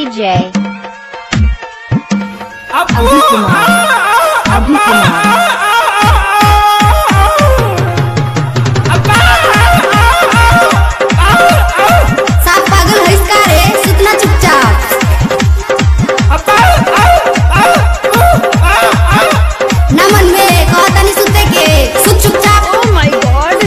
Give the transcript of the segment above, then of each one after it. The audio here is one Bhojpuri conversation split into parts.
DJ. अभी कुमार अभी कुमार साफ पागल है इसका रे सुतना चुपचाप न मन में कहता नहीं सुते के सुत चुपचाप Oh my god.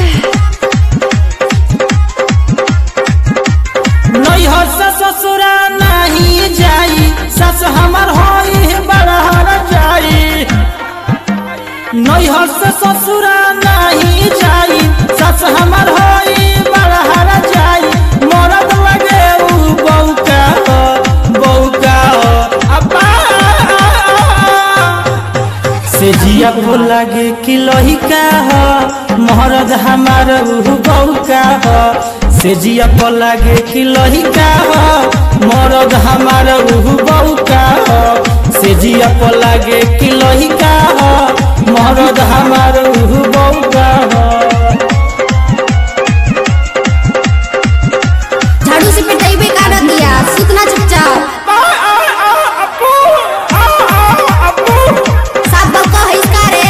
नैहर से ससुरा नहीं जाई सस हमर होई बड़हर जाई नैहर से ससुरा नहीं जाई सस हमर होई बड़हर जाई मरद लगे उ बौका हो बौका हो अब्बा से जिया को लगे कि लहिका हो महरद हमार उहु बौका हो से जिया को लगे कि लहिका हो मरद हमार उहु बौका हो से जिया को लगे कि लहिका हो मरद हमार उहु बौका हो झाड़ू से पिटाई बेकार दिया सुतना चुपचाप साफ बक्का है इसका रे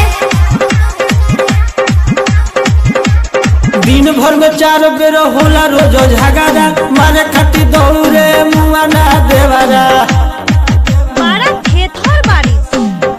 दिन भर में चार बेर होला रोज झगड़ा मारे खाती दौड़े मुआ ना देवारा मारा थेथर बारिश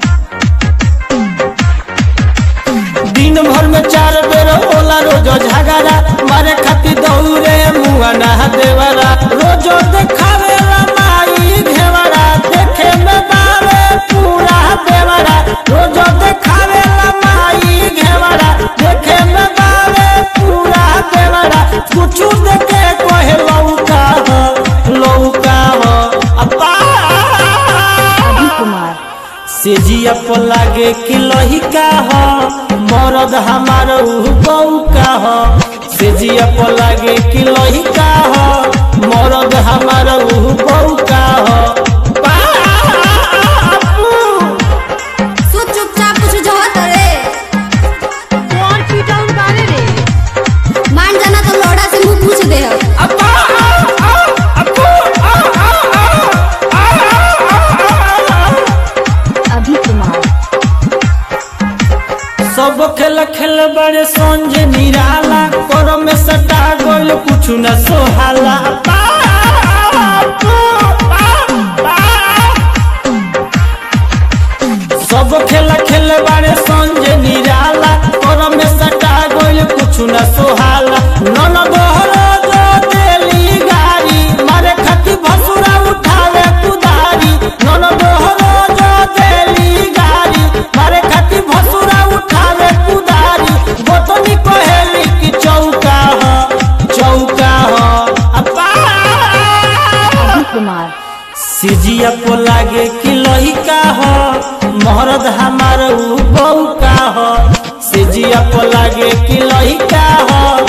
दिन भर में चार बेर होला रोज झगड़ा मारे खाती दौड़े मुआ ना देवारा रोज देखावे ला माई घेवरा देखे में बावे पूरा देवरा रोज देखावे ला माई घेवरा देखे में बावे पूरा देवरा कुछ देखे कोहे लौका हो लौका हो अब्बा अभी कुमार से जिया को लागे कि लहिका हो मरद हमार उह बौका हो से जिया को लागे कि लहिका हो मरद हमार उह बौका हो बापू। सुत चुपचाप कुछ जो होत रे कौन पीटाउन बारे रे मान जाना तो लोड़ा से मुंह पूछ दे हम अब्बा, आ, आ, अब्बू, आ, आ, आ, आ, आ, आ। अभी कुमार सब खेल खेल बड़े संज निराला कर में सटा गोल कुछ न सोहाला बापू, बापू। सब खेल खेल बड़े संज निराला कर में सटा गोल कुछ न सोहाला नन दोहरो जो देली गाड़ी मारे खती भसुरा उठावे कुदारी नन दोहरो जो देली गाड़ी मारे खती भसुरा उठावे कुदारी गोतनी कहेली कि चौका हो चौका हो अब्बा अभी कुमार सिजिया को लागे कि लहिका हो महरद हमार उ बौका हो सिजिया को लागे कि लहिका हो